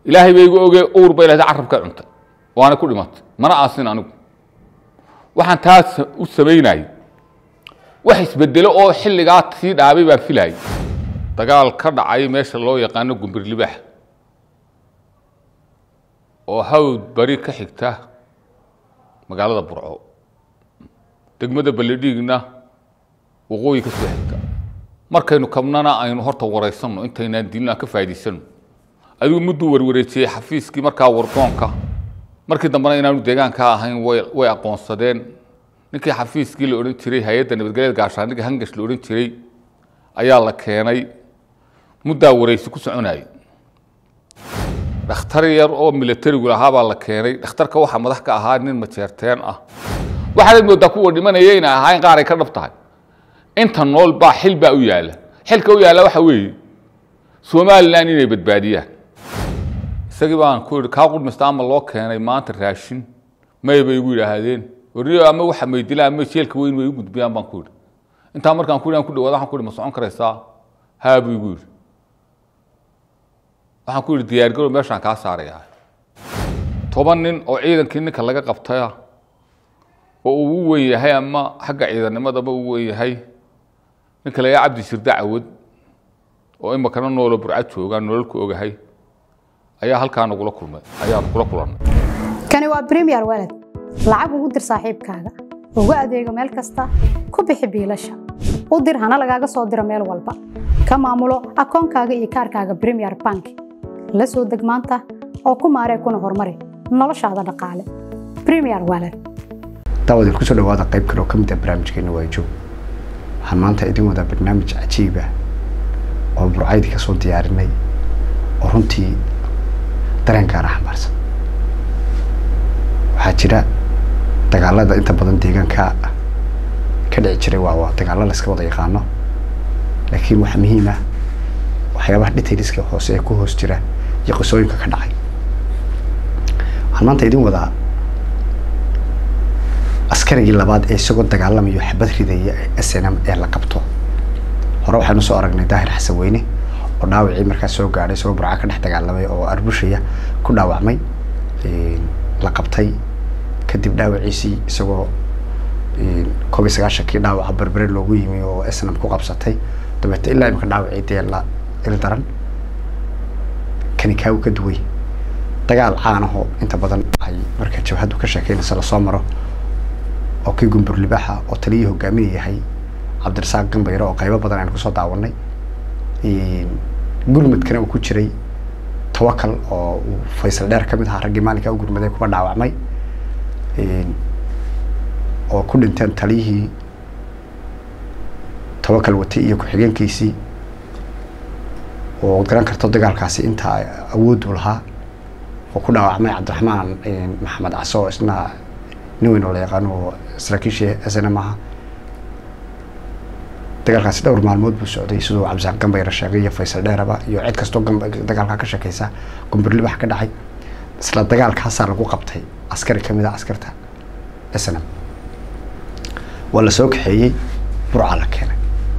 ilaahay bay igu ogee uur bay lahday carabka cuntay waana ku dhimatay mana aasin anigu waxaan taas u samaynayay wax isbedelo oo xilligaa sii dhaabay baan filayay dagaal ka dhacay meesha loo yaqaano gumbir libaax oo hawd bari ka xigta magaalada burco degmada baledhiigna waqooyi ka soo xigta markaynu kabnana aynu horta waraysanno intaynaan dilna ka faa'idaysano adigu mudduu warwareejiyey xafiiskii markaa wardoonka markii dambena inaanu deegaanka ahayn way way aqoonsadeen ninkii xafiiskii la odhan jiray hay-adda nabadgelyada gaashaandhigga hangash la odhan jiray ayaa la keenay muddaa waraysi ku soconayay dhakhtar yar oo milatarigu lahaa baa la keenay dhakhtarka waxaa madax ka ahaa nin majeerteen ah waxaanad moodaa kuwa dhimanaya inay ahayn qaar ay ka dhab tahay inta nool baa xil baa u yaalla xilka u yaalla waxa weeye somalilan inay badbaadiyaan isagii baan ku yihi kaa qudmista ama loo keenay maanta raashin may bay igu yidhaahdeen warniyo ama waxa maydilaan ama jeelka weyn way u gudbiyaan baan ku yidhi intaa markaan ku yidhi ku dhawaada waxaan ku yidhi ma socon karaysaa haa buu igu yidhi waxaan ku yidhi diyaargarow meeshaan kaa saarayaa toban nin oo ciidankii ninka laga qabtaya oo uu u weyn yahay ama xagga ciidannimadaba u weyn yahay ninka la yaha cabdi shirda cawad oo imakana noolo burcad joogaa nololku ogahay ayaa halkaa nagula kulmay ayaan kula kulannay kani waa premier walad lacag ugu dir saaxiibkaaga ugu adeego meel kasta ku bixi biilasha u dir hana lagaaga soo diro meel walba ka maamulo akoonkaaga iyo kaarkaaga premier bank la soo deg maanta oo ku maaree kuna horumari noloshaada dhaqaale premier walad daawad idinku soo dhawaada qayb kale oo ka mid ah barnaamijkeena waa joog waxaan maanta idin wadaa barnaamij cajiib ah oo burcaydi ka soo diyaarinay oo runtii dareenkaana xambaarsan waxaa jira dagaalada inta badan deegaanka ka dhici jiray waa waa dagaalo la iska wada yaqaano laakiin waxaa muhiim ah waxyaabaha detailska hoose ee ku hoos jira iyo qisooyinka ka dhacay waxaan maanta idin wadaa askarigii labaad ee isagoo dagaalamayo xabad ridaya snm ee la qabto hore waxaanu soo aragnay daahir xasan weyne oo dhaawacii markaas soo gaadhay isagoo burca ka dhex dagaalamay oo arbushaya ku dhaawacmay la qabtay kadib dhaawaciisii isagoo koob iyo sagaashankii dhaawaca berbere loogu yimi oo snm ku qabsatay dabeete ilaa imika dhaawacii dee la il daran kani kaagu ka duway dagaal caanahoo inta badan ay marka jabhaddu ka sheekeynaysa lasoo maro oo kii gumbur libaaxa oo taliyii hogaaminaya yahay cabdirasaaq gambayre oo qaybo badan aynu kusoo daawanay gurmadkana uu ku jiray tawakal oo uu faysal dheer ka mid ahaa raggii maalinkaa u gurmaday kuwa dhaawacmay oo ku dhinteen taliyihii tawakal watay iyo ku-xigeenkiisii oo garan karto dagaalkaasi inta awooddu lahaa oo ku dhaawacmay cabdiraxmaan maxamed caso oo isna nin weyn oo la yaqaano oo saraakiishii snm aha dagaalkaasi dhowr maalmood buu socday siduu cabdisaaq gambayre sheegay iyo faysal dheeraba iyo cid kastoo dagaalkaa ka sheekeysa gumburlibax ka dhacay isla dagaalkaasaa lagu qabtay askari kamid ah askarta snm waa la soo kaxeeyey burca la keenay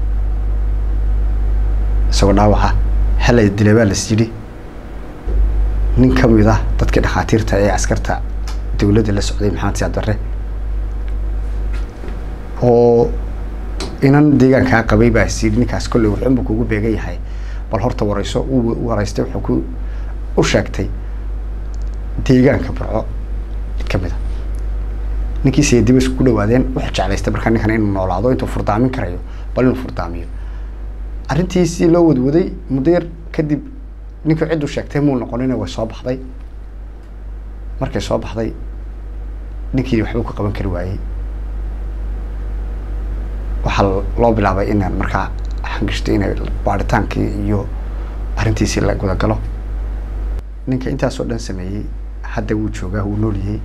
isagoo dhaawaca halay dilay baa las yidhi nin kamid ah dadkii dhakhaatiirta ee askarta dawladda la socday maxamed siyaad barre oo inan deegaankaa qabay baa is yidhi ninkaas kolley wuxuunba kugu beegan yahay bal horta warayso uu waraystay wuxuu ku u sheegtay deegaanka burco kamid a ninkii seediba isku dhawaadeen wuxuu jeclaystay markaa ninkan inuu noolaado intuu furdaamin karayo bal inuu furdaamiyo arrintiisii loo wadwaday muddo yar kadib ninkii cidduu sheegtay muu noqonina way soo baxday markay soo baxday ninkii waxbuu ka qaban kari waayey waxaa loo bilaabay in markaa xangishto inay baaritaankii iyo arrintiisii la gudagalo ninka intaasoo dhan sameeyey hadda wuu joogaa wuu nooliyey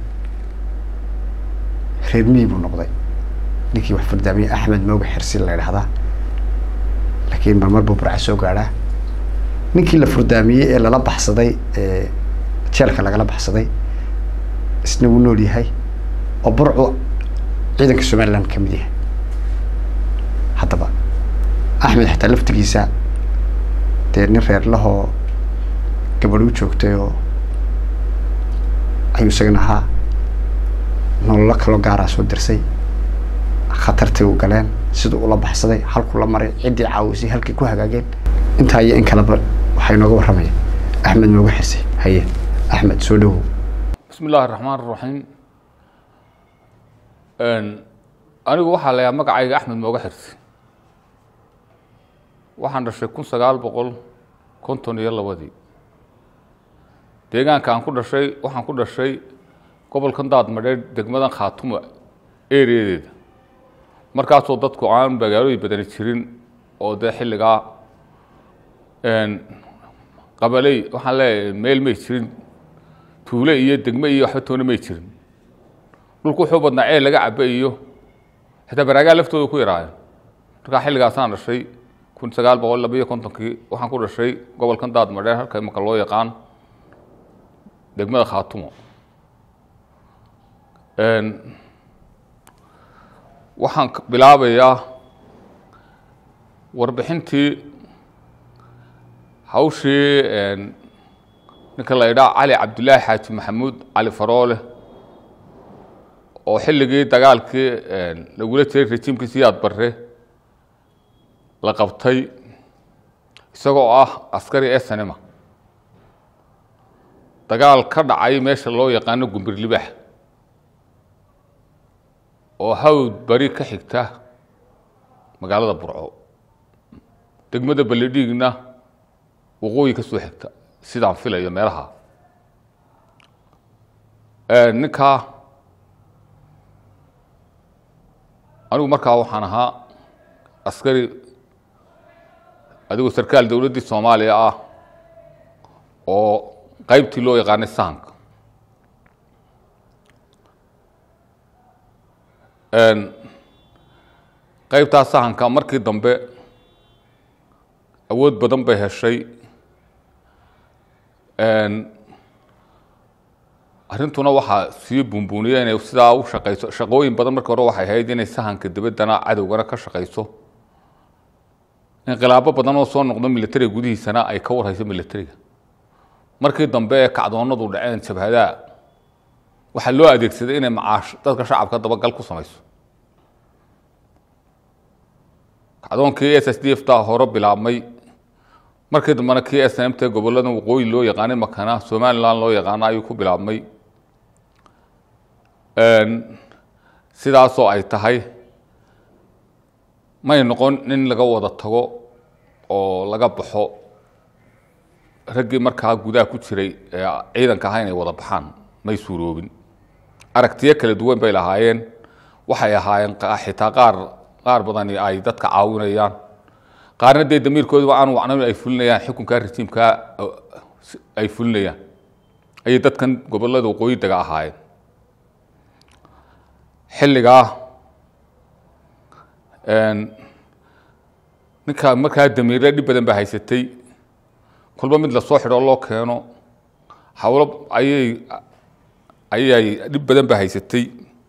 reer miyi buu noqday ninkii wax furdaamiyey axmed mooga xirsi la idhahdaa laakiin marmar buu burca soo gaadhaa ninkii la furdaamiyey ee lala baxsaday ee jeelka lagala baxsaday isna wuu nool yahay oo burcu ciidanka somaliland ka mid yahay haddaba axmed xataa laftigiisa dee nin reerlahoo gabadh u joogtay oo ayuu isagana ahaa nololo kaloo gaaraa soo dirsay khatartay u galeen siduu ula baxsaday halkuu la maray ciddii caawisay halkay ku hagaageen intaa iyo in kaleba waxaa inooga warramaya axmed nooga xisay haye axmed soo dhowow bismi illaahi raxmaan raxiim anigu waxaa la yahaa magacayga axmed mooga xirsi waxaan dhashay kun sagaal boqol konton iyo labadii deegaanka aan ku dhashay waxaan ku dhashay gobolkan daadmadheedh degmadan khaatuma ereyadeeda markaasoo dadku aan magaalooyin badani jirin oo dee xilligaa qabaley waxaan leeyahay meel may jirin tuule iyo degme iyo waxba toona may jirin dhulku wuxuu badnaa ceel laga caba iyo xitaa baraagaa laftooda ku yaraayeen markaa xilligaasaan dhashay kun sagaal boqol laba iyo kontonkii waxaan ku dhashay gobolkan daadmadheer halka imaka loo yaqaan degmada khaatumo waxaan bilaabayaa warbixintii hawshii ninka la idhaa cali cabdillaahi xaaji maxamuud cali faroole oo xilligii dagaalkii lagula jiray rejiimkii siyaad barre la qabtay isagoo ah askari esanima dagaal ka dhacay meesha loo yaqaano gumbir libaax oo hawd bari ka xigta magaalada burco degmada baledhiigna waqooyi ka soo xigta sidaan filayo meelaha ninkaa anigu markaa waxaan ahaa askari adigoo sarkaal dowladdii soomaaliya ah oo qaybtii loo yaqaanay sahanka qaybtaa sahanka markii dambe awood badan bay heshay arrintuna waxaa sii buunbuuniya inay sidaa u shaqayso shaqooyin badan markii hore waxay ahayd inay sahanka dabaddana cadowgana ka shaqayso inqilaabo badan oo soo noqdo militariga gudihiisana ay ka warhayso militariga markii dambe ee kacdoonadu dhaceen jabhadaa waxaa loo adeegsaday inay macaash dadka shacabka dabagal ku samayso kacdoonkii s s d f ta hore bilaabmay markii dambena kii s n m t gobollada waqooyi loo yaqaanay makana somalilan loo yaqaano ayuu ku bilaabmay sidaasoo ay tahay may noqon in laga wada tago oo laga baxo raggii markaa gudaha ku jiray ee ciidanka ahaa inay wada baxaan may suuroobin aragtiyo kala duwan bay lahaayeen waxay ahaayeen xitaa qaar qaar badani ay dadka caawinayaan qaarna dee damiirkooduba aan wacnayn ay fulinayaan xukunkaa rajiimkaa ay fulinayaan ayay dadkan gobollada waqooyi daga ahaayeen xilligaa ninka markaa damiirle dhib badan baa haysatay kolba mid lasoo xidho loo keeno hawlo ayay ayay dhib badan baa haysatay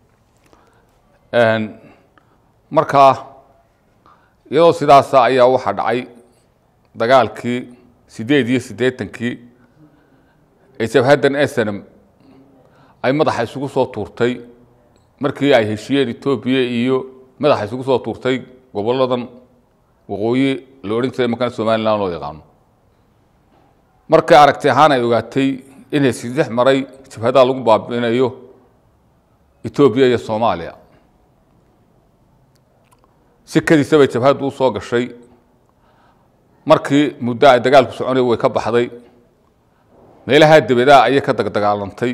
markaa iyadoo sidaasa ayaa waxaa dhacay dagaalkii sideed iyo siddeetankii ee jabhaddan esenam ay madaxa isugu soo tuurtay markii ay heshiyeen etoobiya iyo madaxa isugu soo tuurtay gobolladan waqooyi la odhan jiray markana somalilan loo yaqaano markay aragti ahaan ay ogaatay in hesidex maray jabhadaha lagu baabi'inayo etoobiya iyo soomaaliya sikadiisa bay jabhaddu u soo gashay markii muddo ay dagaalku soconay way ka baxday meelaha debadaa ayay ka dagdagaalantay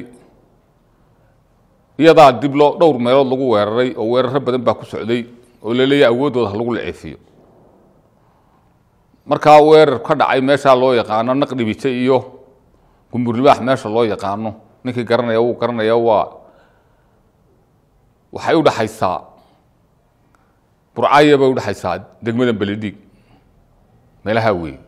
iyadaa dib loo dhowr meelood lagu weeraray oo weeraro badan baa ku socday oo laleeyahay awooddooda ha lagu laceefiyo markaa weerar ka dhacay meeshaa loo yaqaano naqdhibite iyo gumburlibaax meesha loo yaqaano ninkii garanaya wuu garanaya waa waxay u dhaxaysaa burcaya bay udhexaysaa degmada beledhiig meelaha weeye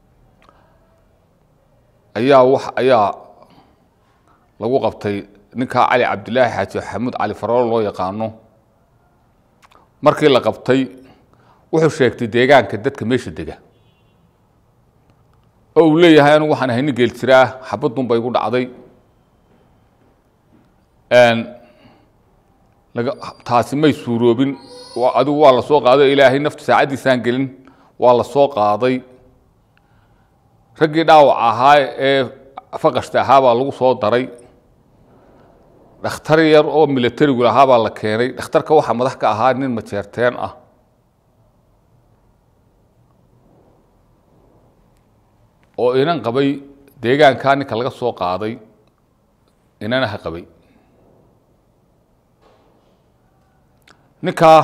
ayaa wax ayaa lagu qabtay ninkaa cali cabdilaahi xaaji xamuud cali faroolo loo yaqaano markii la qabtay wuxuu sheegtay deegaanka dadka meesha dega oo uu leeyahay anigu waxaan ahay nin geel jiraa xabadun bay igu dhacday laga taasi may suuroobin wa- adigu waa la soo qaaday ilaahay naftu saacaddiisaan gelin waa la soo qaaday raggii dhaawac ahaa ee faqashta ahaa baa lagu soo daray dhakhtar yar oo milatarigu lahaa baa la keenay dhakhtarka waxaa madax ka ahaa nin majeerteen ah oo inan qabay deegaankaa ninka laga soo qaaday inanaha qabay ninkaa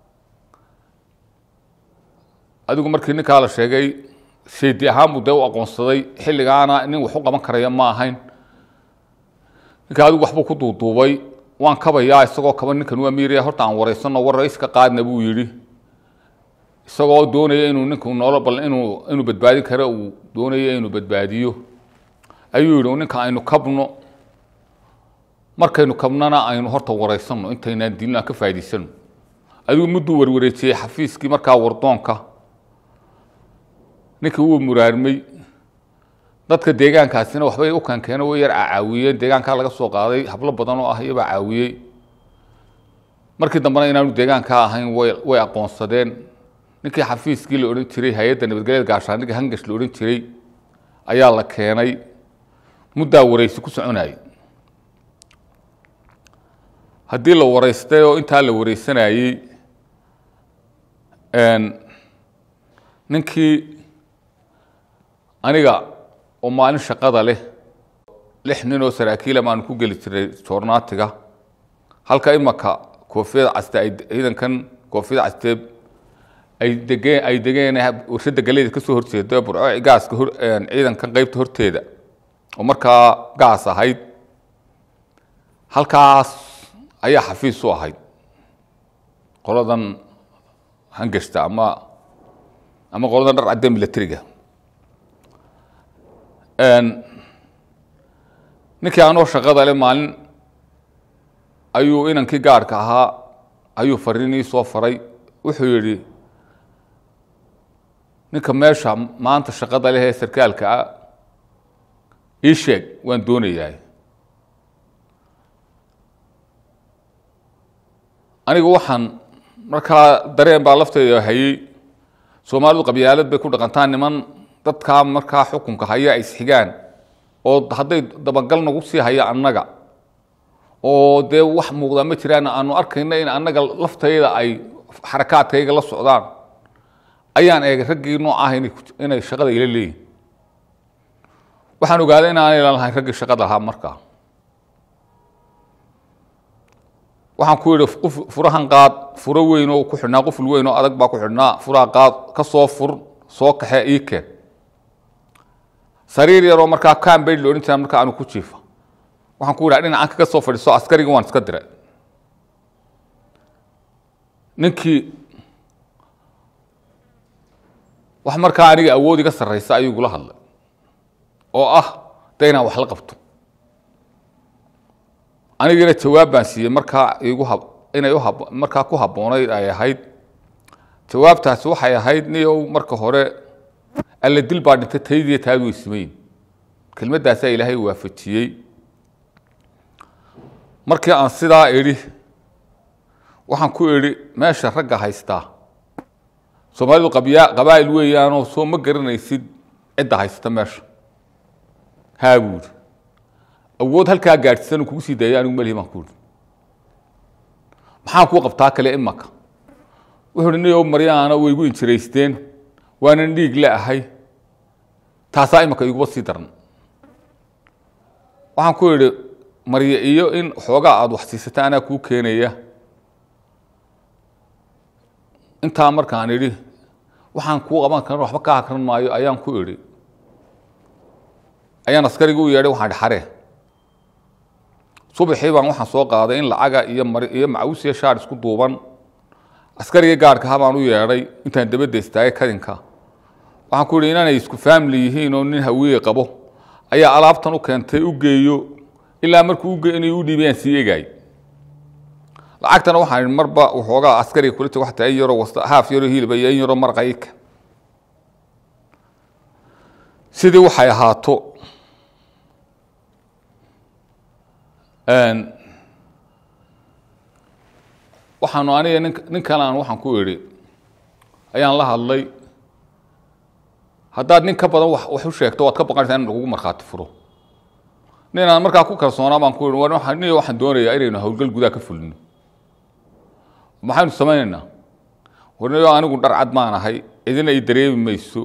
adigu markii ninkaa la sheegay seedi ahaan buu dee u aqoonsaday xilligaana nin wax u qaban karaya ma ahayn ninka adigu waxbuu ku duuduubay waan kabayaa isagoo kaba ninkan waa miiraya horta aan wareysano war raiska qaadna buu yidhi isagoo doonaya inuu ninku noolo bal inuu inuu badbaadin karo uu doonaya inuu badbaadiyo ayuu yidhi ninka aynu kabno markaynu kabnana aynu horta wareysano intaynaan dilin aan ka faa'idaysano adigu mudduu warwareejiyey xafiiskii markaa wardoonka ninkii wuu muraarmay dadka deegaankaasina waxbay u kankeeno way yar caawiyeen deegaankaa laga soo qaaday hablo badan oo ah iyabaa caawiyey markii dambena inaanu deegaankaa ahayn way way aqoonsadeen ninkii xafiiskii la odhan jiray hay-adda nabadgelyada gaashaandhigga hangash la odhan jiray ayaa la keenay muddaa wareysi ku soconayay haddii la wareystay oo intaa la wareysanayey ninkii aniga oo maalin shaqada leh lix nin oo saraakiila baanu ku geli jiray joornaatiga halka imaka koofiyada caste ay ciidankan koofiyada casteeb ay degeen ay degeen warshada galeyda ka soo horjeeda burco gaaska hor ciidankan qeybta horteeda oo markaa gaas ahayd halkaas ayaa xafiis u ahayd qoladan hangashta ama ama qoladan dhar cadde milatariga ninkii anoo shaqada le maalin ayuu inankii gaarhka ahaa ayuu fariinii soo faray wuxuu yidhi ninka meesha maanta shaqada leh ee sarkaalka ah ii sheeg waan doonayaa anigu waxaan markaa dareen baa lafteeda hayey soomaalidu qabyaalad bay ku dhaqantaa niman dadkaa markaa xukunka haya ay isxigaan oo hadday dabagal nagu sii haya annaga oo dee wax muuqdaa ma jiraan aanu arkayna in annaga laftayda ay xarakaadkayga la socdaan ayaan eegay raggii noocaah inay shaqada ila leeyihin waxaan ogaaday in aanay lahayn raggii shaqada lahaa markaa waxaan ku yidhi qof furahan qaad furo weyn oo ku xidhnaa quful weyn oo adag baa ku xidhnaa furaha qaad ka soo fur soo kaxee ii keen sariir yaroo markaa cambage la odhan jiraa markaa aanu ku jiifa waxaan ku yidhaha dhinacan kaga soo fadhiiso askarigi waan iska diray ninkii wax markaa aniga awood iga sarraysa ayuu igula hadlay oo ah de inaan wax la qabto anigina jawaab baan siiyey markaa igu hab inay uhab markaa ku habboonayd ay ahayd jawaabtaasi waxay ahayd niyow marka hore alla dil baa dhintay taydiiyo taadu way simayin kelmaddaasaa ilaahay waafajiyey markii aan sidaa idhi waxaan ku idhi meesha ragga haystaa soomaalidu qabyaa qabaa'il weeyaanoo soo ma garanaysid cidda haysata meesha haa buuri awood halkaa gaadhsisan kugu sii daaya anigu melihi baan ku ihi maxaan kuu qabtaa kale imaka wuxuu uhi niyow maryaana way igu injiraysteen waanan dhiig la ahay taasaa imaka iguba sii daran waxaan ku idhi marye iyo in xoogaa aada wax siisata anaa kuu keenaya intaa markaan idhi waxaan kuu qaban karan waxba ka hakran maayo ayaan ku idhi ayaan askarigi u yeedhay waxaan idhi xaree subaxii baan waxaan soo qaaday in lacaga iyo mar iyo macawis iyo shaar isku duuban askariga gaarka ha baan u yeedhay intaan dabadda istaagay kadinka waxaan ku yidhi inanay isku family yihiin oo nin hawiye qabo ayaa alaabtan u keentay u geeyo ilaa markuu uge inay u dhiibayaan sii egaay lacagtana waxaan idhi marba waxoogaa askariga kula jog waxtaa in yaroo wasta haaf yaroo hilba iyo in yaroo marqayka sidii waxay ahaato waxaanu aniga nin nin kalaan waxaan ku idhi ayaan la hadlay haddaad nin ka badan wax wax u sheegto waad ka baqanaysaa in lagugu markhaati furo ninaan markaa ku kalsoonaa baan ku ihi war waxaan nin waxaan doonayaa inaynu howlgal gudaha ka fulino maxaynu samaynaynaa warniyo anigu dhar cad maan ahay cidina i dareemi mayso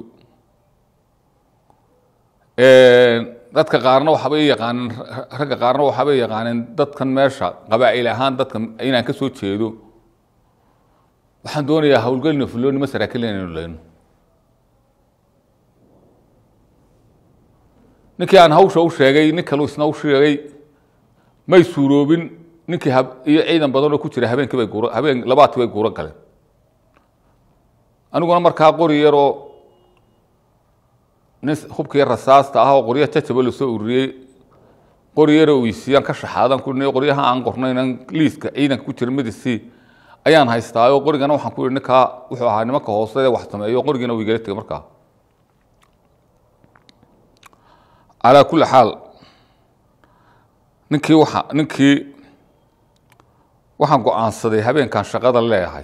dadka qaarna waxaabay yaqaaneen ragga qaarna waxaabay yaqaaneen dadkan meesha qabaa'il ahaan dadka inaan ka soo jeedo waxaan doonayaa howlgelina fuloonima saraakiil inaynu leyno ninkii aan hawsha u sheegay nin kalu isna u sheegay may suuroobin ninkii hab iyo ciidan badanoo ku jira habeenkii bay guura habeen labaadkii bay guuro galeen aniguna markaa qori yaroo nin hubkii rasaasta ah oo qoryo jajaba lasoo ururiyey qori yaroo weysiiyaan ka shaxaadan ku niyo qoryaha aan qornaynan liiska ciidanka ku jira midisi ayaan haystaayo qorigana waxaan ku yihi ninkaa wuxuu ahaa nimanka hoose ee wax sameeyo qorigiina wuu igala tegay markaa calaa kulli xaal ninkii waa ninkii waxaan go-aansaday habeenkan shaqada leeyahay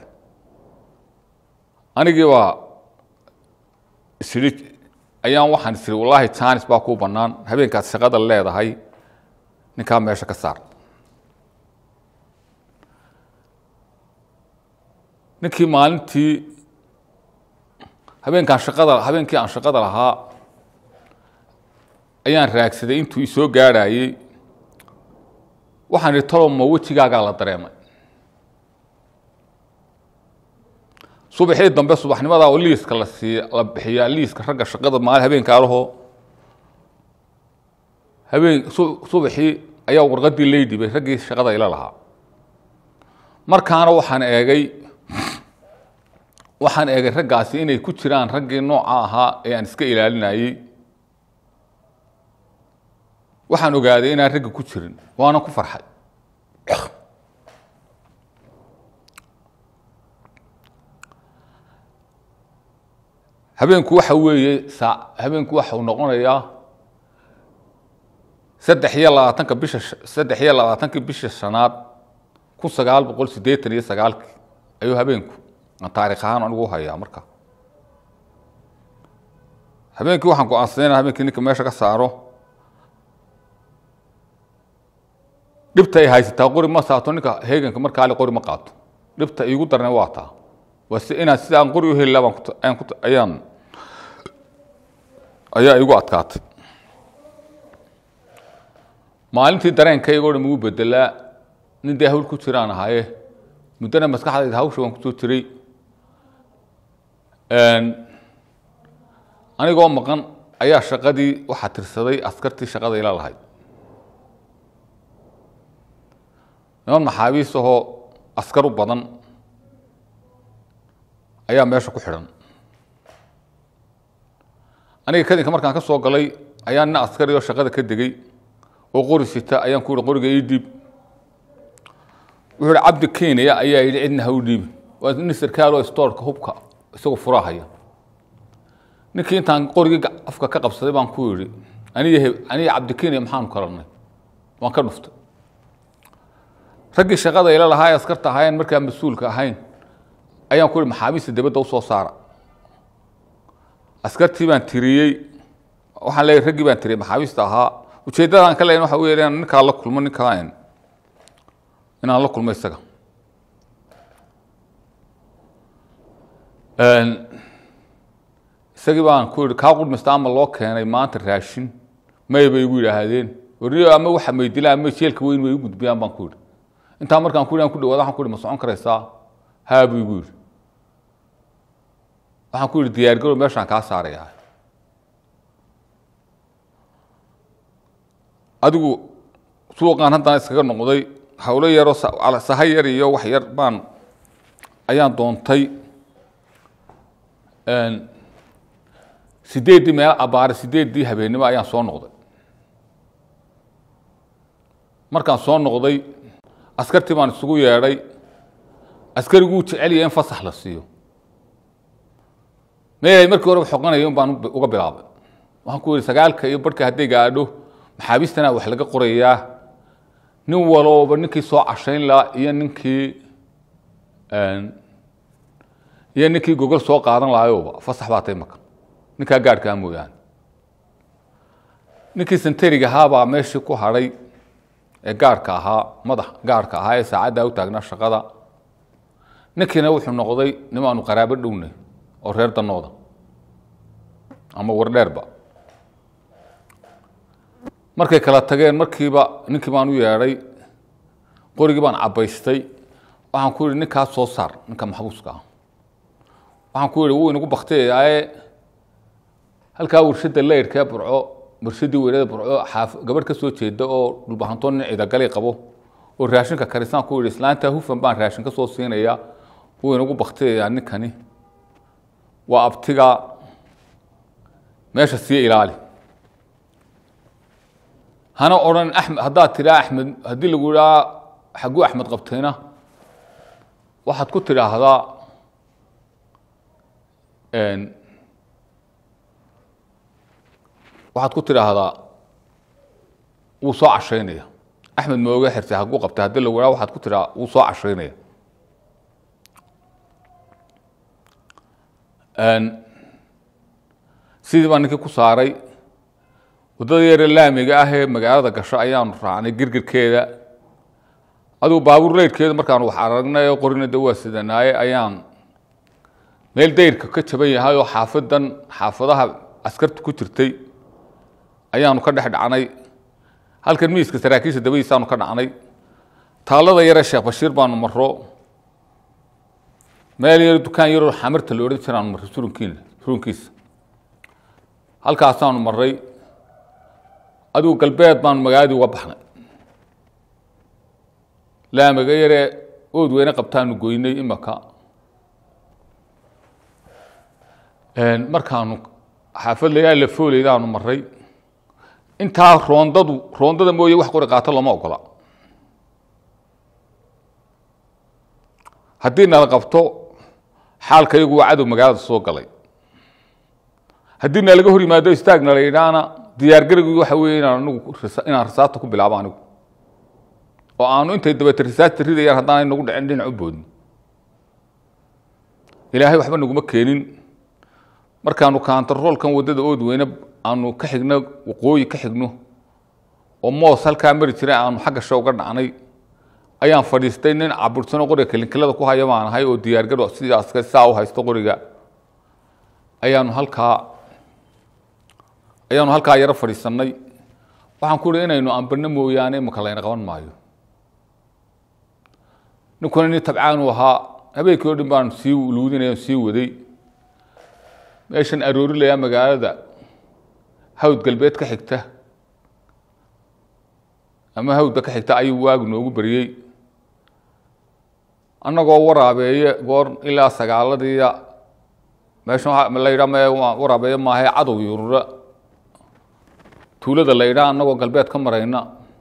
anigii baa isiri ayaan waxaan isiri wallaahi janis baa kuu bannaan habeenkaad shaqada leedahay ninkaa meesha ka saar ninkii maalintii habeenkaan shaqada habeenkii aan shaqada lahaa ayaan raagsaday intuu isoo gaadhayey waxaan ihi talow ma wejigaagaa la dareemay subaxii dambe subaxnimadaa oo liiska la siiy la bixiyaa liiska ragga shaqada maali habeenkaa lahoo habeen subaxii ayaa warqadii lay dhibay raggii shaqada ila lahaa markaana waxaan eegay waxaan eegay raggaasi inay ku jiraan raggii nooca ahaa ee aan iska ilaalinayey waxaan ogaaday inaan ragga ku jirin waana ku farxay habeenku waxa weeye saa habeenku waxa uu noqonayaa saddex iyo labaatanka bisha saddex iyo labaatankii bisha shanaad kun sagaal boqol siddeetan iyo sagaalkii ayuu habeenku aan taarikh ahaan anigu hayaa marka habeenkii waxaan go-aansaday inaan habeenkii ninka meesha ka saaro dhibta ay haysataa qori ma saato ninka heeganka markaale qori ma qaato dhibta iigu darne waa taa waa si inaan sida aan qori u heli laha baan ku ayaan ayaa igu adkaatay maalintii dareenkayga o dhan igu bedelaa nin dee hawl ku jiraan ahaaye muddana maskaxdayda hawsha waan kusoo jiray anigoo maqan ayaa shaqadii waxaa tirsaday askartii shaqada ila lahayd niman maxaabiis ahoo askar u badan ayaa meesha ku xidhan aniga kadinka markaan ka soo galay ayaa nin askari oo shaqada ka degey oo qori sita ayaan ku yihi qoriga ii dhiib wuxuu ihi cabdi kenya ayaa yidhi cidna ha u dhiibi waa nin sarkaal oo stoorka hubka isagoo furahaya ninkii intaan qorigii afka ka qabsaday baan ku yidhi aniga aniga cabdi kenya maxaanu kalanay waan ka dhuftay raggii shaqada ila lahaa ee askarta ahaayeen markaa mas-uulka ahayn ayaan ku ihi maxaabiista dibadda usoo saara askartii baan tiriyey waxaan leeyahy raggii baan tiriyey maxaabiista ahaa ujeeddadaan ka leeyahin waxa weeye inaan ninkaa la kulmo ninkaa inaan la kulmo isaga isagii baan ku yihi kaa qudhmista ama loo keenay maanta raashin may bay igu yidhaahdeen warniyo ama waxa maydilaan ama jeelka weyn way u gudbiyaan baan ku yidhi intaa markaan ku yidhi aan ku dhawaada waxaan ku yidhi ma socon karaysaa haa buu igu yidhi waxaan ku yidhi diyaargarow meeshaan kaa saarayaa adigu suuqaan haddana iskaga noqday hawlo yaroo saha yar iyo wax yar baan ayaan doontay sideeddii meel abaare sideeddii habeennimo ayaan soo noqday markaan soo noqday askartii baan isugu yeedhay askariguu jecelya in fasax la siiyo meelay markii horeba xoqanaya un baan uga bilaabay waxaan ku yihi sagaalka iyo barhka hadday gaadho maxaabiistana wax laga qorayaa nin walooba ninkii soo cashayn lahaa iyo ninkii iyo ninkii gogol soo qaadan lahayooba fasax baa tay maka ninkaa gaadhkaa mooyaane ninkii santariga ahaabaa meeshii ku hadhay ee gaarhka ahaa madax gaarhka ahaa ee saacaddaa u taagnaa shaqada ninkiina wuxuu noqday nimaanu qaraabo dhownay oo reer danooda ama wardheerba markay kala tageen markiiba ninkii baan u yeedhay qorigii baan cabbaystay waxaan ku yihi ninkaas soo saar ninka maxbuuska ah waxaan ku yihi wuu inagu baktiyayaaye halkaa warshadda laydhkee burco warshaddii weynada burco xaaf gabadh ka soo jeeda oo dhulbahanto nin ciidagali qabo oo raashinka karisaan ku yihi islaantaa hufan baan raashin ka soo siinayaa wuu inagu baktiyayaa ninkani waa abtiga meesha sii ilaali hana odhan amed haddaad tidhaa axmed haddii lagu idhaa xagguu axmed qabtayna waxaad ku tidhaahdaa waxaad ku tidhaahdaa wuu soo cashaynaya axmed mooga xirtay hagguu qabtay haddii lagu idhaa waxaad ku tidhaha wuu soo cashaynaya sidii baa ninkii ku saaray waddada yare laamiga ah ee magaalada gasho ayaanu raacnay girgirkeeda adugu baabuur leydhkeedu markaanu wax aragnay oo qorina de waa sidanaaye ayaan meel dayrka ka jaban yahay oo xaafadan xaafadaha askarta ku jirtay ayaanu ka dhex dhacnay halkan miiska saraakiisha dabadiisaanu ka dhacnay taallada yare sheekh bashiir baanu maro meel yaro dukaan yaroo xamarta la odhan jiraanu marray surunkiina surunkiisa halkaasaanu maray adigu galbeed baanu magaaladii uga baxnay laamiga yaree ood weyne qabtaanu goynay imaka markaanu xaafad layaa la fooleydaanu maray intaa roondadu roondada mooye wax qori qaato lama ogola haddii nala qabto xaalka iyagu waa cadow magaalada soo galay haddii nalaga hor yimaado istaagna la yidhaana diyaargarigii waxa weeye inaan anigu inaan rasaasta ku bilaabo anigu oo aanu intay dabete rasaasta ridayaan haddaanay nagu dhicin dhinac u boodin ilaahay waxba naguma keenin markaanu kaantaroolkan waddada ood weyne aanu ka xigno waqooyi ka xigno oo moos halkaa mari jiray aanu xagga sha uga dhacnay ayaan fadhiistay nin cabursano qoriga kalinkilada ku haya baan ahay oo diyaargaro sidaas saa u haysto qoriga ayaanu halkaa ayaanu halkaa yaro fadhiisanay waxaan ku uhi inaynu ambano mooyaane imaka layna qaban maayo ninkuna nin tabcaanu ahaa habeenkii o dhan baan sii luudinay sii waday meeshan aroorilayaa magaalada hawd galbeed ka xigta ama hawdda ka xigta ayuu waagu noogu beriyey annagoo waraabeeye goor ilaa sagaaladiiya meesha la yidhaa me waraabeeye maahae cadow yurura tuulada la yidhaa annagoo galbeed ka marayna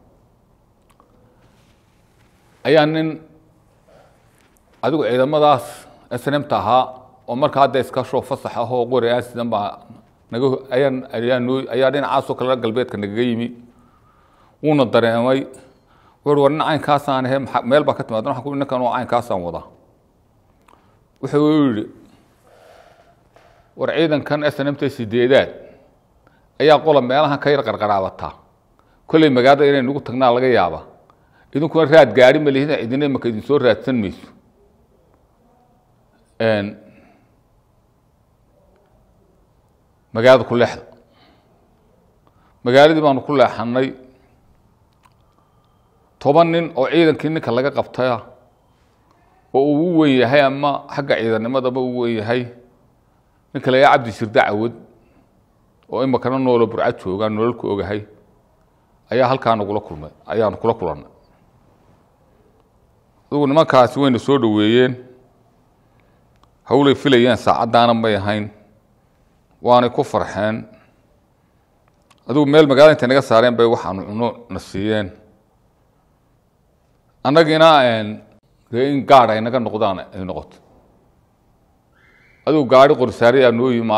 ayaa nin adigu ciidamadaas snmta ahaa oo marka hadda iska shoo fasax ah oo qori aan sidan baa naga ayaan ayaa noo ayaa dhinacaasoo kale galbeedka nagaga yimi wuuna dareemay wuxuu war nin caynkaasaan ahe maa meel baa ka timaada waxaan ku ninkan oo caynkaasaan wadaa wuxuu yidhi war ciidankan snmta sideedaad ayaa qola meelahan ka yar qarqaraabataa kolley magaalada inay nagu tagnaa laga yaaba idinkuna raad gaari ma lihida cidina imaka idin soo raadsan mayso magaalada ku leexda magaaladii baanu ku leexanay toban nin oo ciidankii ninka laga qabtaya oo uu u wen yahay ama xagga ciidannimadaba u wen yahay ninka la yaha cabdi shirda cawad oo imakana noolo burcad joogaa nololku ogahay ayaa halkaa nagula kulmay ayaanu kula kulannay adugu nimankaasi wayna soo dhoweeyeen hawlay filayeen saacaddaana may ahayn waanay ku farxeen adigu meel magaalada intay naga saareen bay waxaanu cuno na siiyeen annagiina dee in gaad ay naga noqdaan ay noqoto adigu gaari qorisaari aa noo yimi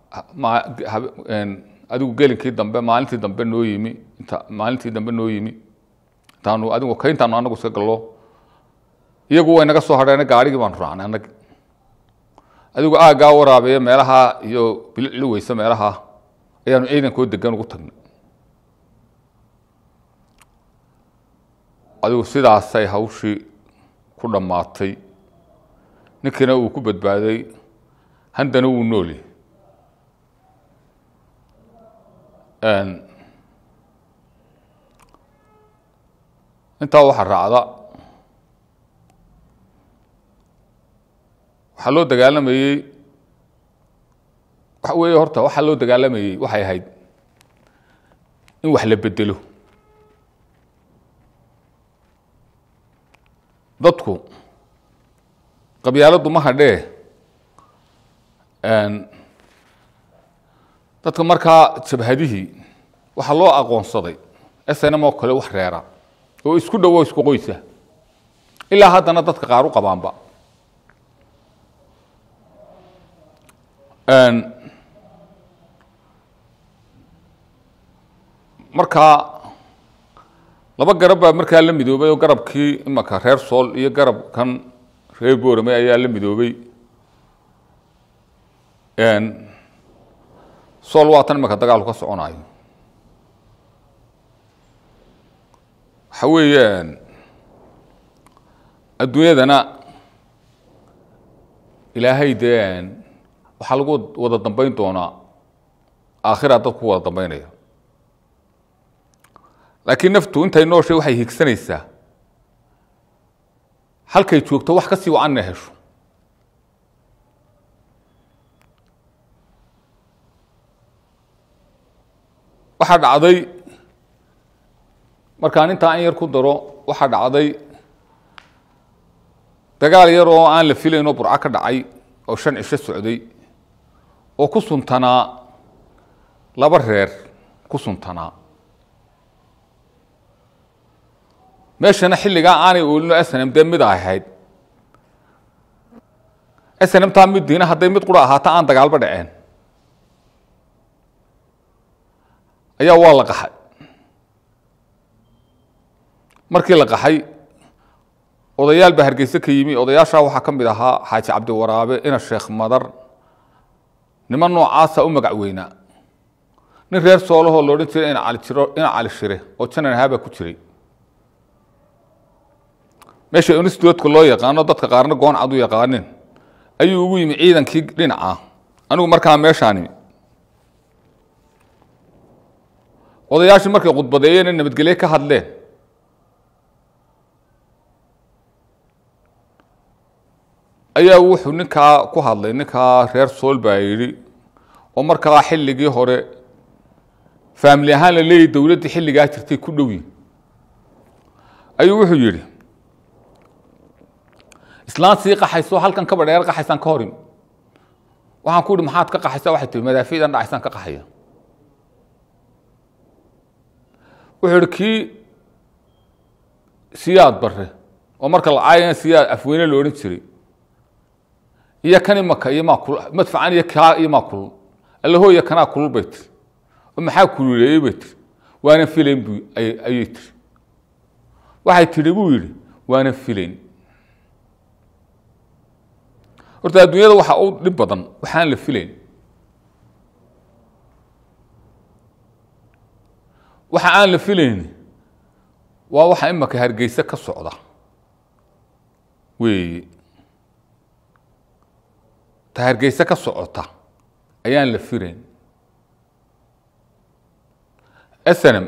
adigu gelinkii dambe maalintii dambe noo yimi inta maalintii dambe noo yimi intaanu adigu kayntaanu anagu iska gallo iyagu way naga soo hadheena gaarigii baanu raacnay annagi adigu aaggaa waraabeeya meelaha iyo bilicli weyse meelaha ayaanu ciidankoo degan ugu tagnay adigu sidaasay hawshii ku dhammaatay ninkiina uu ku badbaaday handana wuu nooli intaa waxaa raacda waxaa loo dagaalamayey waxa weeye horta waxaa loo dagaalamayey waxay ahayd in wax la bedelo dadku qabyaaladdu ma hadhee dadka markaa jabhadihii waxaa loo aqoonsaday snm oo kale wax reera oo isku dhowo isku qoysa ilaa haddana dadka qaar u qabaanba markaa laba garab baa markaa la midoobay oo garabkii imanka reer sool iyo garabkan reer boorame ayaa la midoobay sool waa tan imanka dagaalku ka soconayo waxa weeyaan adduunyadana ilaahay dee waxaa lagu wada dambeyn doonaa aakhira dad ku wada dambeynaya laakiin naftu intay nooshay waxay higsanaysaa halkay joogto wax ka sii wacan inay hesho waxaa dhacday markaan intaa in yar ku daro waxaa dhacday dagaal yar oo aan la filayn oo burco ka dhacay oo shan cisho socday oo ku suntanaa laba reer ku suntanaa meeshana xilligaa aanay oolino snm dee mid ahayd snmtaa middiina hadday mid qura ahaata aan dagaalba dhaceen ayaa waa la qaxay markii la qaxay odayaal baa hargeyse ka yimi odayaashaa waxaa ka mid ahaa xaaji cabdiwaraabe ina sheekh madar niman noocaasa u magac weynaa nin reer soolahoo la odhan jiray ina cali jiro ina cali shire oo janan ahaabaa ku jiray meesha institutka loo yaqaano dadka qaarna gooncad u yaqaanin ayuu ugu yimi ciidankii dhinaca anigu markaa meeshaani odayaashii markay khudbadeeyeen nabadgelye ka hadleen ayaa wuxuu ninkaa ku hadlay ninkaa reer sool baa yidhi oo markaa xilligii hore faamili ahaan la leeyahy dowladdii xilligaa jirtay ku dhowi ayuu wuxuu yidhi islaan sii qaxayso halkan kaba dheer qaxaysaan ka horim waxaan ku ihi maxaad ka qaxaysaa waxay tihi madaafiidan dhacaysaan ka qaxaya wuxuu ihi kii siyaad bare oo marka la caayana siyaad afweyne la odhan jiray iyo kan imaka iyo maa kul madfacan iyo kaa iyo maa kulul allahooya kanaa kulul bay tiri oo maxaa kululeeyey bay tiri waana filayn bu ayay tiri waxay tidhi buu yidhi waana filayn horta adduunyada waxaa u dhib badan waxaan la filayn waxa aan la filayn waa waxa imaka hargeyse ka socda weeye ta hargeyse ka socota ayaan la filayn snm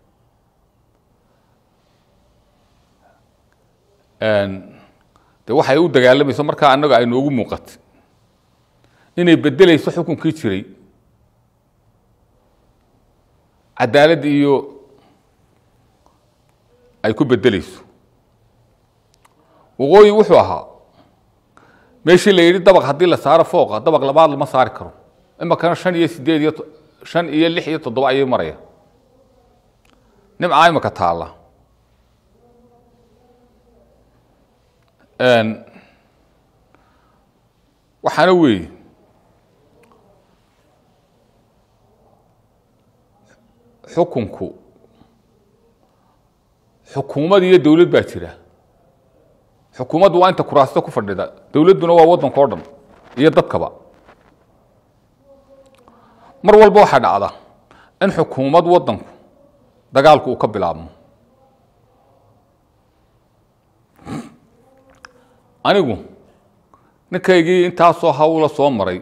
de waxay u dagaalamayso markaa annaga ay noogu muuqatay inay bedeleyso xukunkii jiray cadaalad iyo ay ku bedeleyso waqooyi wuxuu ahaa meeshii la yidhi dabaq haddii la saaro fooqa dabaq labaad lama saari karo imakana shan iyo sideed iyo shan iyo lix iyo toddoba ayay maraya nimcaa imaka taalla waxaana weeye xukunku xukuumad iyo dowlad baa jira xukuumaddu waa inta kuraasta ku fadhida dowladduna waa waddanka o dhan iyo dadkaba mar walba waxaa dhacda in xukuumad waddanku dagaalku uu ka bilaabmo anigu ninkaygii intaasoo hawla soo maray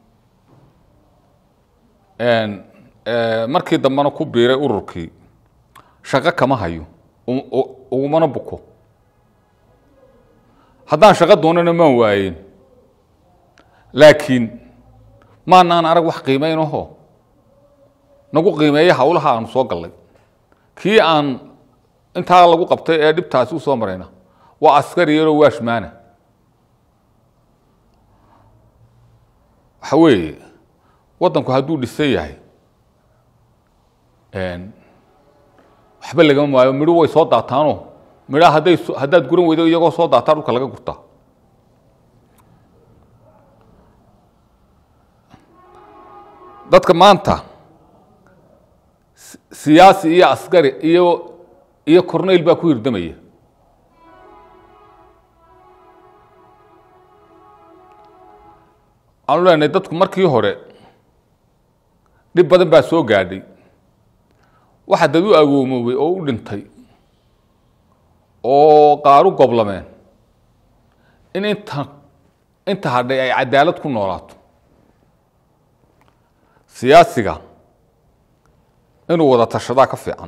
markii dambena ku biiray ururkii shaqo kama hayo ugumana buko haddaan shaqo doonana maan waayen laakiin maanaan arag wax qiimaynaho nagu qiimeeya hawlaha aanu soo gallay kii aan intaa lagu qabtay ee dhibtaasi u soo marayna waa askari yaroo waashmaana waxa weeye waddanku hadduu dhisan yahay waxba lagama waayo midho way soo daataano midhaa hadday haddaad guran weydo iyagoo soo daataa dhulka laga gurtaa dadka maanta siyaasi iyo askari iyo iyo corneyl baa ku hirdamaya waxaanu leenahay dadku markii hore dhib badan baa soo gaadhay waxa dad u agoomoobay oo u dhintay oo qaar u goblameen in inta inta hadhay ay cadaalad ku noolaato siyaasiga inuu wada tashadaa ka fiican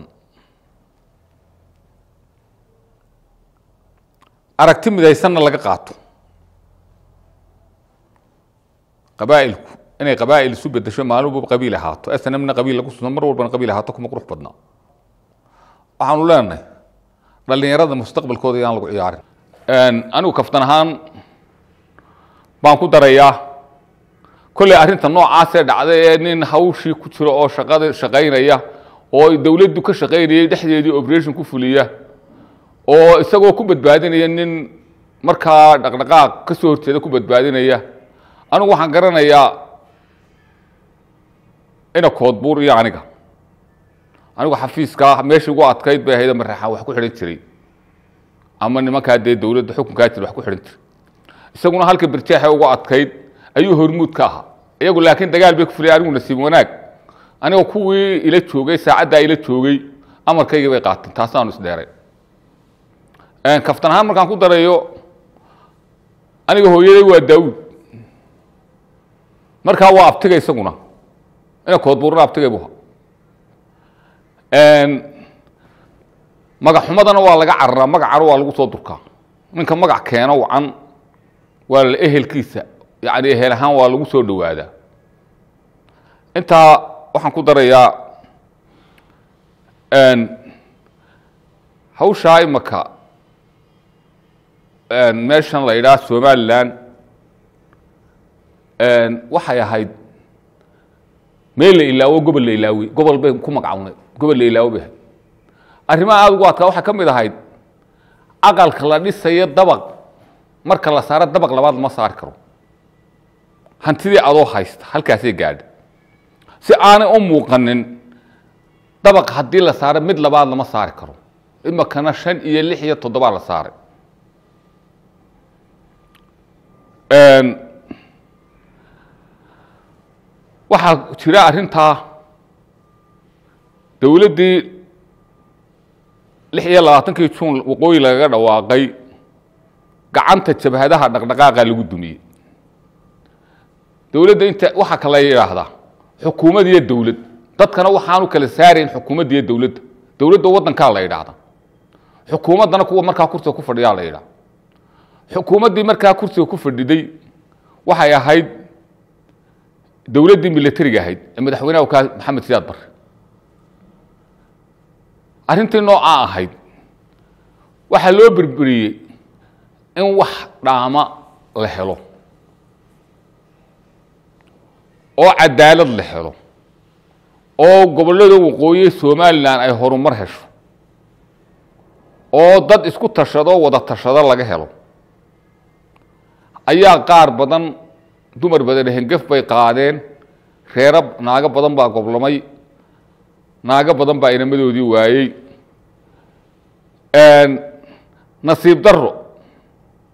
aragti midaysanna laga qaato qabaa'ilku inay qabaa'il isu bedesho maalin walba qabiil ahaato snmna qabiil lagu suno mar walbana qabiil ahaato kuma qurux badnaa waxaanu leenahay dhallinyarada mustaqbalkooda yaan lagu ciyaarin anigu kaftan ahaan baan ku darayaa kolley arrinta noocaasee dhacday ee nin hawshii ku jiro oo shaqada shaqaynaya oo dowladdu ka shaqaynayay dhexdeedii operation ku fuliya oo isagoo ku badbaadinaya nin markaa dhaqdhaqaaq ka soo horjeeda ku badbaadinaya anigu waxaan garanayaa ina koodbuur iyo aniga anigu xafiiskaa meeshii ugu adkayd bay ahayd maraxaan wax ku xidhan jiray ama nimankaa dee dowladda xukunkaa jira wax ku xidhan jiray isaguna halka birjeexe ugu adkayd ayuu hormuud ka ahaa iyagu laakiin dagaal bay ku fulay anigu nasiib wanaag aniga kuwii ila joogay saacaddaa ila joogay amarkaygii bay qaateen taasaanu isdheeray kaftan ahaan markaan ku darayo aniga hooyaday waa daawuud markaa waa abtiga isaguna ina koodbuurna abtigay bu magac xumadana waa laga cararaa magacana waa lagu soo durkaa ninka magac keeno wacan waa la ehelkiisa yani ehel ahaan waa lagu soo dhowaadaa intaa waxaan ku darayaa hawshaa imaka meeshan la yidhaha somalilan waxay ahayd meel la ilaawo gobol la ilaawey gobol bay ku magacawnay gobol la ilaawo bay ahayd arrimaha aada ugu adkaa waxay ka mid ahayd aqalka la dhisayo dabaq marka la saaro dabaq labaad lama saari karo hantidii adoo haysta halkaasay gaadha si aanay u muuqanin dabaq haddii la saaro mid labaad lama saari karo imakana shan iyo lix iyo toddobaa la saaray waxaa jira arrintaa dowladdii lix iyo labaatankii juun waqooyi lagaga dhawaaqay gacanta jabhadaha dhaqdhaqaaqa lagu dumiyey dowladda inta waxaa kala yidhaahdaa xukuumad iyo dowlad dadkana waxaanu kala saarayn xukuumadda iyo dowladda dowladda waddankaa la yidhaahda xukuumaddana kuwa markaa kursiga ku fadhiyaa la yidhaha xukuumaddii markaa kursiga ku fadhiday waxay ahayd dowladdii milatariga ahayd ee madaxweynaha ka maxamed siyaad barre arrintii noocaa ahayd waxaa loo berberiyey in wax dhaama la helo oo cadaalad la helo oo gobollada waqooyi somalilan ay horumar hesho oo dad isku tashado wada tashado laga helo ayaa qaar badan dumar badan hengef bay qaadeen reero naago badan baa goblamay naago badan baa inamadoodii waayey nasiib daro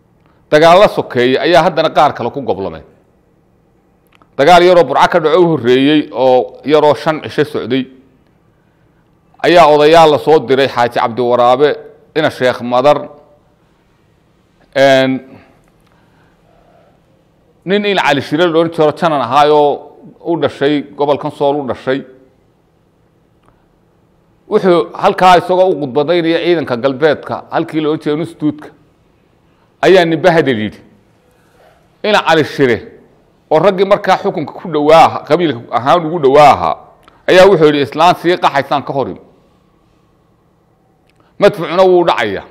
dagaallo sokeeye ayaa haddana qaar kale ku goblameen dagaal yaroo burco ka dhaco u horreeyey oo yaroo shan cisho socday ayaa odayaal la soo diray xaaji cabdiwaraabe ina sheekh madar nin in cali shire la odhan jiro janan ahaayoo u dhashay gobolkan sool u dhashay wuxuu halkaa isagoo u khudbadaynaya ciidanka galbeedka halkii la odhan jiray nustuudka ayaa nimbe hadal yidhi ina cali shire oo raggii markaa xukunka ku dhowaa aha qabiilka ahaan ugu dhowaa ahaa ayaa wuxuu yidhi islaan sii qaxaysaan ka horim madfucuna wuu dhacaya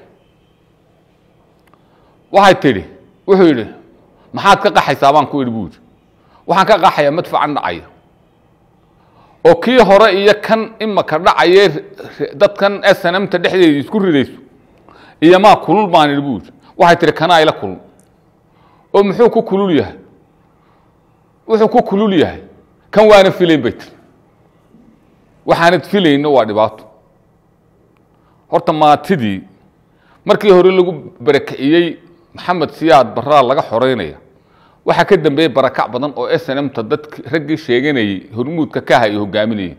waxay tidhi wuxuu yidhi maxaad ka qaxaysaa baan ku idhi buu yidhi waxaan ka qaxayaa madfucan dhacaya oo kii hore iyo kan imaka dhacaye dadkan snmta dhexdeeda isku ridayso iyo maa kulul baan idhi buu yidhi waxay tihi kanaa ila kulul oo muxuu ku kulul yahay wuxuu ku kulul yahay kan waana filayn bay tiri waxaanad filayno waa dhibaato horta maatidii markii hore lagu barakiciyey maxamed siyaad baraa laga xoreynaya waxaa ka dambeeyey barakac badan oo snmta dadki raggii sheeganayey hormuudka ka aha ay hogaaminayeen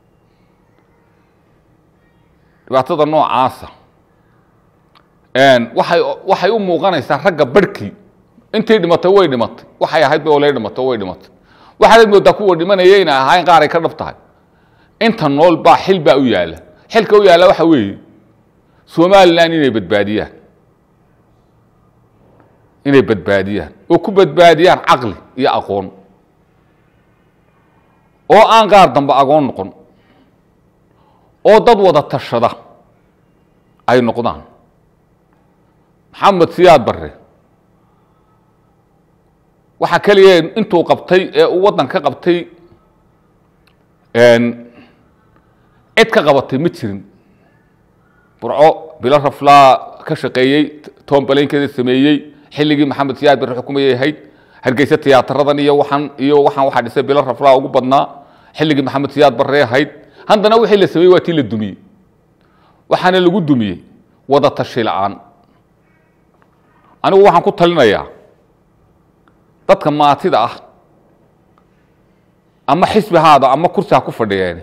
dhibaatada noocaasa waxay waxay u muuqanaysaa ragga barhkii intay dhimatay way dhimatay waxay ahayd ba olay dhimatay way dhimatay waxaanad moodaa kuwa dhimanaya inay ahaayeen qaar ay ka dhab tahay inta nool baa xil baa u yaalla xilka u yaalla waxa weeye somalilan inay badbaadiyaan inay badbaadiyaan oo ku badbaadiyaan caqli iyo aqoon oo aan qaar dambe agoon noqon oo dad wada tashada ay noqdaan maxamed siyaad barre waxaa keliya intuu qabtay ee uu waddan ka qabtay cid ka qabatay ma jirin burco bilo raflaa ka shaqeeyey toombalaynkeda sameeyey xilligii maxamed siyaad barre xukumayay ahayd hargeysa tiyaataradan iyo waxaan iyo waxaan waxaa dhisay bilo raflaa ugu badnaa xilligii maxamed siyaad barre ahayd haddana wixii la sameeyey waa tii la dumiyey waxaana lagu dumiyey wada tashi la-aan anigu waxaan ku talinayaa dadka maatida ah ama xisbi haada ama kursi ha ku fadhiyeen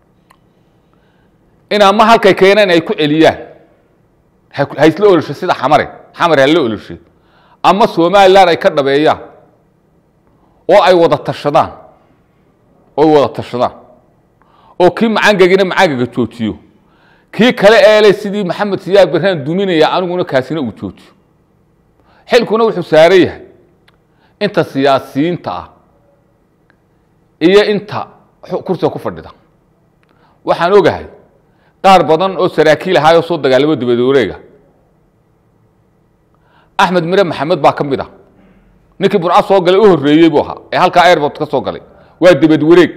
in ama halkay keeneen ay ku celiyaan ha isla olosho sida xamare xamare ha la oloshay ama somalilan ay ka dhabeeyaan oo ay wada tashadaan oo ay wada tashadaan oo kii macangagina macangaga joojiyo kii kale eele sidii maxamed siyaad barraan duminaya aniguna kaasina uu joojiyo xilkuna wuxuu saaran yahay inta siyaasiyiinta ah iyo inta kursiga ku fadhida waxaan ogahay qaar badan oo saraakiil ahaayoo soo dagaalamo dibad wareega axmed mire maxamed baa ka mid ah ninkii burco soo galay u horreeyey buu ahaa ee halkaa airbort ka soo galay waa dibad wareeg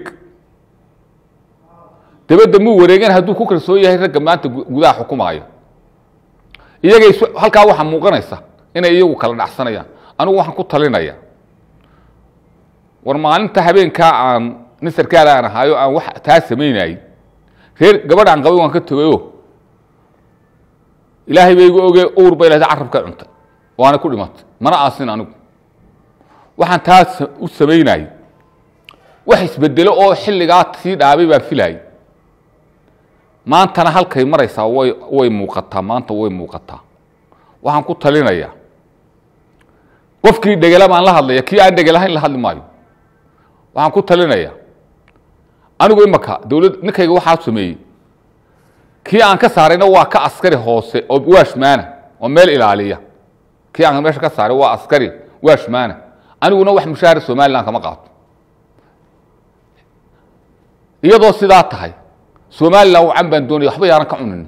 dibadda muu wareegen hadduu ku kalsoon yahay ragga maanta gudaha xukumaaya iyagay halkaa waxaa muuqanaysa inay iyagu kala dhacsanayaan anigu waxaan ku talinaya war maalinta habeenkaa aan nin sarkaal aan ahaayo aan wax taa samaynayey reer gabadh aan qabay waan ka tegayo ilaahay ba igu oge uur bay lahday carabka cuntay waana ku dhimatay mana aasin anigu waxaan taa u samaynayey wax isbedelo oo xilligaa sii dhaabay baan filayay maantana halkay maraysaa way way muuqataa maanta way muuqataa waxaan ku talinayaa qofkii dhegela baan la hadlaya kii aan dhegelahayn la hadli maayo waxaan ku talinayaa anigu imaka dowlad ninkayga waxaa sameeyey kii aan ka saarayna waa ka askari hoose oo waashmaana oo meel ilaaliya kii aan meesha ka saaray waa askari waashmaana aniguna wax mushaahara somalilan kama qaato iyadoo sidaa tahay somalilan wacan baan doonaya waxba yaanan ka cunin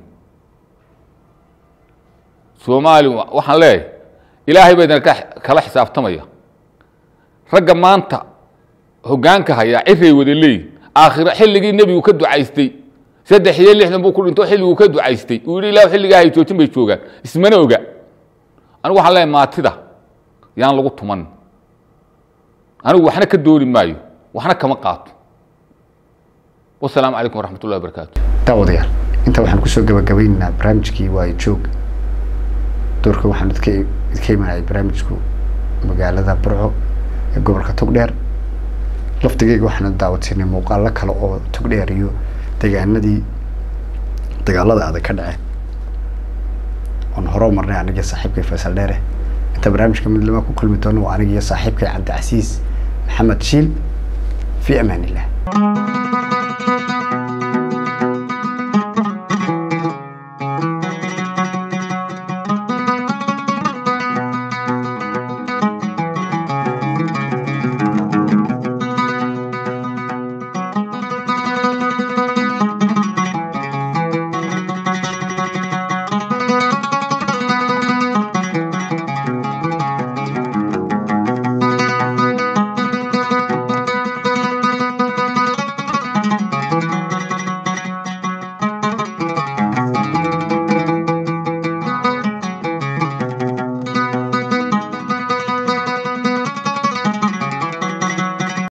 somaali waxaan leeyahay ilaahay baa idin kala xisaabtamaya ragga maanta hoggaanka hayaa ciray wada leeyihin aakhiro xilligii nebigu ka ducaystay saddex iyo lixdan buu ku dhinto xilliguu ka ducaystay uu yidhi ilah xilligaa hay joojin bay joogaan ismana oga anigu waxaan leeyahay maatida yaan lagu tuman anigu waxna ka dooni maayo waxna kama qaato wasalaamu calaykum waraxmat ullahi wabarakaatu daawadayaal inta waxaan kusoo gabagabaynaynaa barnaamijkii waayo joog doorka waxaan idka idka imanayay barnaamijku magaalada burco ee gobolka togdheer laftigeyga waxaana daawadsiinay muuqaalo kale oo togdheer iyo deegaanadii dagaalada adag ka dhaceen oon hore u marnay aniga saaxiibkay faysal dheere inta barnaamijka mid lama ku kulmi doono waa aniga iyo saaxiibkay cabdicasiis maxamed shiil fi amaan illah